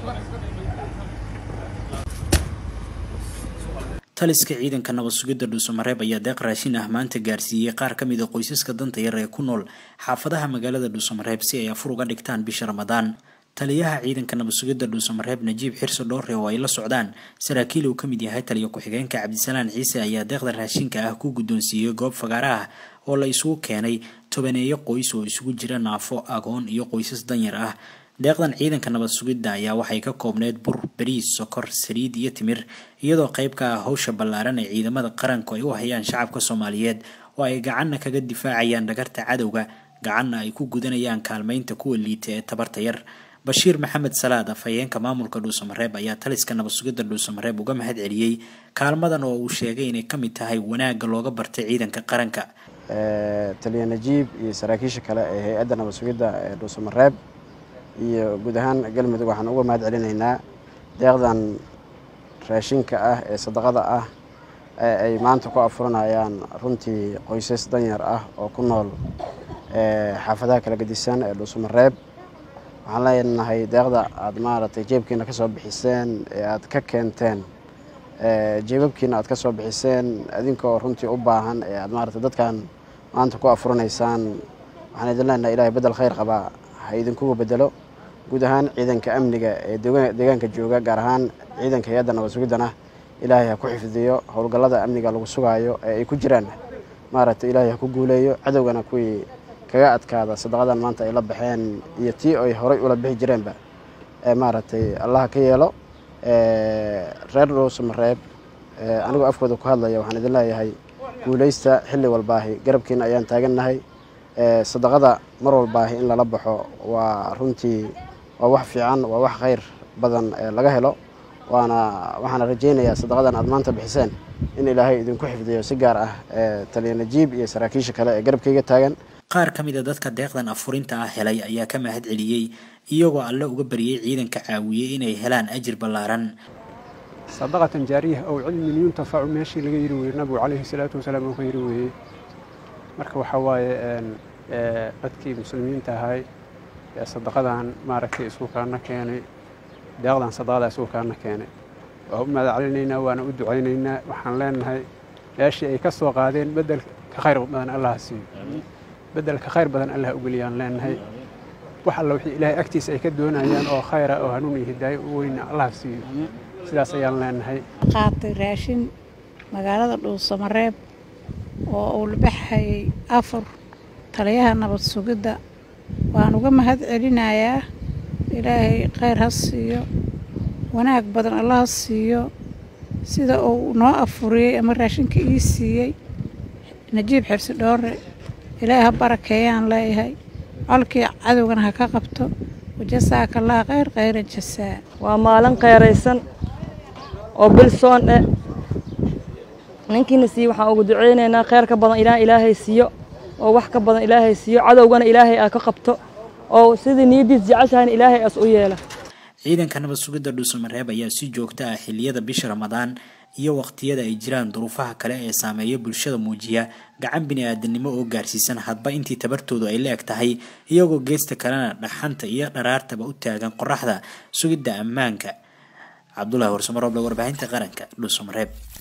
taliska ciidanka nabad sugidda dhuusamareeb ayaa deeq raashin ah maanta gaarsiiyey qaar ka mid a qoysaska danta yar ee ku nool xaafadaha magaalada dhuusamareeb si ay afur uga dhigtaan bisha ramadaan taliyaha ciidanka nabad sugidda dhuusamareeb najiib xirso dhoore oo ay la socdaan saraakiil uu ka mid yahay taliya ku-xigeenka cabdisalaan ciise ayaa deeqda raashinka ah ku guddoonsiiyey goob fagaara ah oo la isugu keenay tobaneeyo qoys oo isugu jira naafo agoon iyo qoysas danyar ah deeqdan ciidanka nabad sugidda ayaa waxay ka koobneyd bur bariis sokor saliid iyo timir iyadoo qayb ka ah howsha ballaaran ee ciidamada qaranku ay u hayaan shacabka soomaaliyeed oo ay gacanna kaga difaacayaan dhagarta cadowga gacanna ay ku gudanayaan kaalmeynta kuwa liita ee tabarta yar bashiir maxamed salaad afhayeenka maamulka dhuusamareeb ayaa taliska nabad sugidda dhuusamareeb uga mahad celiyey kaalmadan oo uu sheegay inay ka mid tahay wanaagga looga bartay ciidanka qaranka taliya najiib iyo saraakiisha kale ee hay-adda nabad sugidda ee dhuusamareeb iyo guud ahaan galmudug waxaan uga mahad celinaynaa deeqdan raashinka ah ee sadaqada ah ee ay maanta ku afuranayaan runtii qoysas danyar ah oo ku nool xaafadaha kala gedisan ee dhuusamareeb waxaan leenahay deeqda aad maaragtay jeebkiina ka soo bixiseen ee aad ka keenteen jeebabkiina aad ka soo bixiseen adinkoo runtii u baahan ee aad maaragtay dadkan maanta ku afuranaysaan waxaan idin leenahay ilahay beddel khayr qabaa ha idinkuga bedelo guud ahaan ciidanka amniga ee deegaanka jooga gaar ahaan ciidanka hay-adda nabad sugiddana ilaahay ha ku xifdiyo howlgallada amniga lagu sugaayo ee ay ku jiraan maaragtay ilaahay ha ku guuleeyo cadowgana kuwii kaga adkaada sadaqadan maanta ay la baxeen iyo tii ay horay ula bixi jireenba ee maaragtay allaha ka yeelo reer dhuusamareeb anigoo afkooda ku hadlaya waxaan idin leeyahay guulaysta xilli walbaahi garabkiina ayaan taagannahay sadaqada mar walbaahi in lala baxo waa runtii waa wax fiican waa wax khayr badan laga helo waana waxaana rajaynayaa sadaqadan aad maanta bixiseen in ilaahay idinku xifdiyo si gaar ah taliya najiib iyo saraakiisha kale ee garabkayga taagan qaar ka mid a dadka deeqdan afurinta ah helay ayaa ka mahad celiyey iyagoo alle uga baryay ciidanka caawiyey inay helaan ajir ballaaran sadaqatan jaariya ow cilmin yuntafacu meeshii laga yiri weye nabigu calayhi salaatu wasalaam uu ka yiri weeye marka waxaa waaye dadkii muslimiinta ahay ee sadaqadan maaragtay isku kaana keenay deeqdan sadaqada isku kaana keenay waa u mahad celinaynaa waana u ducaynaynaa waxaan leenahay meeshii ay ka soo qaadeen bedel ka khayr badan allaha siiyo bedel ka khayr badan allah ugeliyaan leenahay wax alla wixii ilaahay agtiisa ay ka doonayaan oo khayra oo hanuun iyo hidaayo u weyna allah siiyo sidaas ayaan leenahay qaatay raashin magaalada dhuusamareeb oo uu la baxayay afur taliyaha nabad sugidda waan uga mahad celinayaa ilaahay khayr ha siiyo wanaag badan alla ha siiyo sida uu noo afuriyey ama raashinka ii siiyey najiib xirsi dhoore ilaahay ha barakeeyaan leeyahay colkii cadowgana ha ka qabto wajasaaka allah khayr khayran jasaa waa maalin khayraysan oo bilsoon eh ninkiina siiye waxaan ugu duceynaynaa khayr ka badan ilaa ilaahay siiyo oo wax ka badan ilaahay siiyo cadowgana ilaahay aa ka qabto oo sidii niyadiis jeceshahayna ilaahay aas u yeela ciidanka nabad sugidda dhuusamareeb ayaa si joogto ah xilliyada bisha ramadaan iyo waqtiyada ay jiraan duruufaha kale ee saameeya bulshada muujiya gacan bini-aadanimo oo gaarsiisan hadba intii tabartoodu ay la eg tahay iyagoo geesta kalena dhaxanta iyo dharaartaba u taagan qoraxda sugidda ammaanka cabdulahi warsamarooble warbaahinta qaranka dhuusamareeb